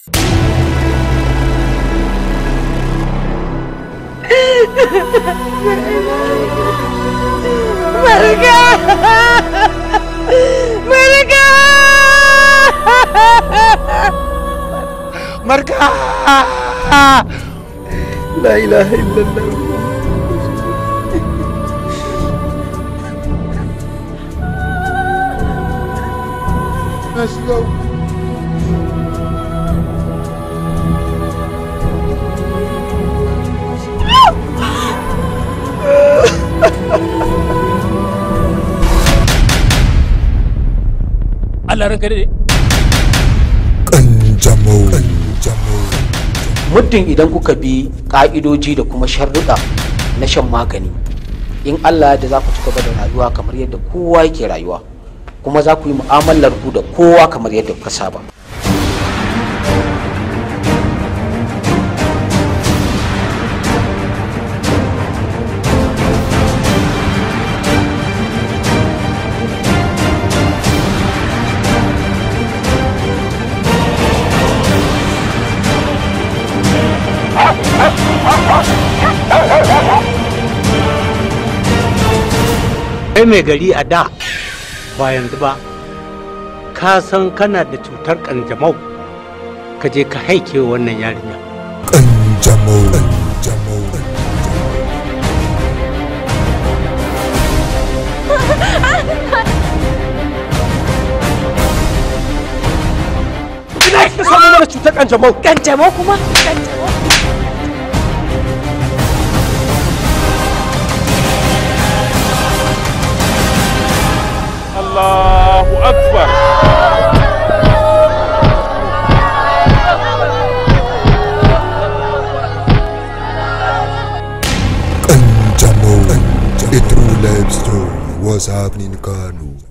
Marga! Marga! Marga! La ilaha illallah. Na shiga Allah ranka dade Kanjamau. Kanjamau. muddin idan kuka bi ka'idoji da kuma sharruɗa na shan magani in Allah da za ku ci gaba da rayuwa kamar yadda kowa yake rayuwa kuma za ku yi mu'amalar ku da kowa kamar yadda kuka saba kai mai gari a da ba yanzu ba ka san kana da cutar kanjamau ka je ka haike wa wannan yarinya Kanjamau. Kanjamau. Ina kika samu mana cutar kanjamau? Kanjamau kuma? Kanjamau? Allahu akbar Kanjamau. A true life story was happening in Kano.